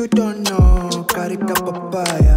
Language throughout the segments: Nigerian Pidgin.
You don't know, Karika Papaya.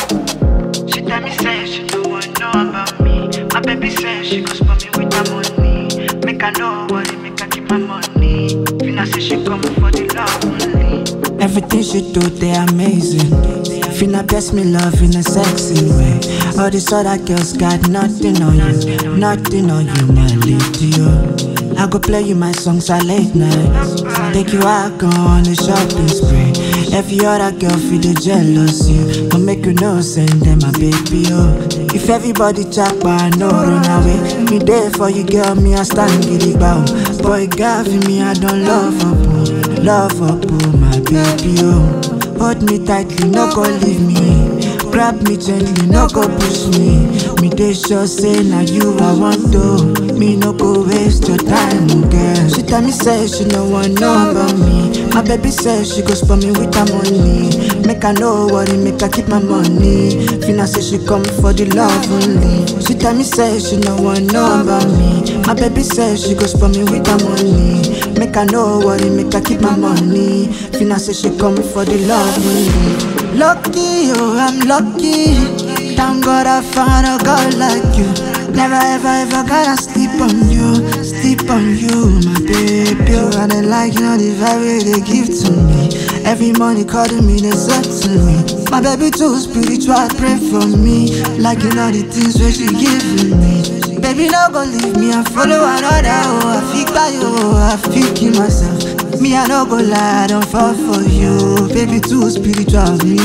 She tell me say she don't want know about me. My baby say she go spot me with her money. Make her know what it make her keep my money. Fina say she come for the love only. Everything she do, they amazing. Finna best me love in a sexy way. All these other girls got nothing on you, nothing on you, my lady. Oh. I go play you my songs at late nights. Take you out, go on a shopping spree. Every other girl feel the jealousy, but make you know send them my baby. Oh. If everybody chat, but I know run away. Me there for you, girl, me I stand giddy bow. Boy, God for me, I don't love up, oh. love up, oh my baby. Oh. Hold me tightly, no go leave me. Grab me gently, no go push me. Me dey sure say na you I want to. Me no go waste your time, girl. She tell me say she no want know about me. My baby say she go spot me with her money. Make her know what it make her keep my money. Fina say she come for the love only. She tell me say she no want know about me. My baby say she go spot me with her money. Make her know what it make her keep my money. Fina say she come for the love only. Lucky, oh, I'm lucky. Thank God I found a girl like you. Never ever ever gotta sleep on you, sleep on you, my baby. Oh, and I like you know the vibe they give to me. Every morning calling me, they said to me. My baby too spiritual, pray for me. Like you know the things where she giving me. Baby, no go leave me and follow another. Oh, I feel by you, oh, I feel kill myself. Me, I no go lie, I don't fall for you. Baby, too spiritual, me,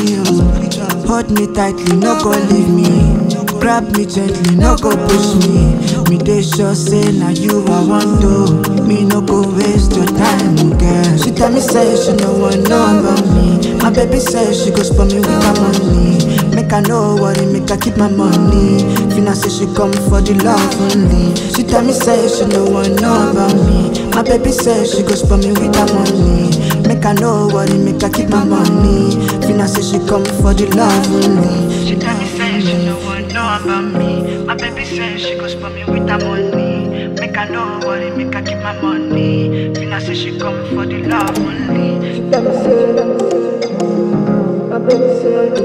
oh. Hold me tightly, no go leave me. Grab me gently, no go push me. Me, they sure say, now you I want to. Me, no go waste your time, girl. She tell me, say, she no want know about me. My baby say, she go spot me with her money. Make her know what it make her keep my money. Fina say she come for the love only. She tell me say she no want know about me. My baby say she go spot me with her money. Make her know what it make her keep my money. Fina say she come for the love only. She tell me say she no want know about me. My baby say she go spot me with her money. Make her know what it make her keep my money. Fina say she come for the love only. She tell me say, my baby say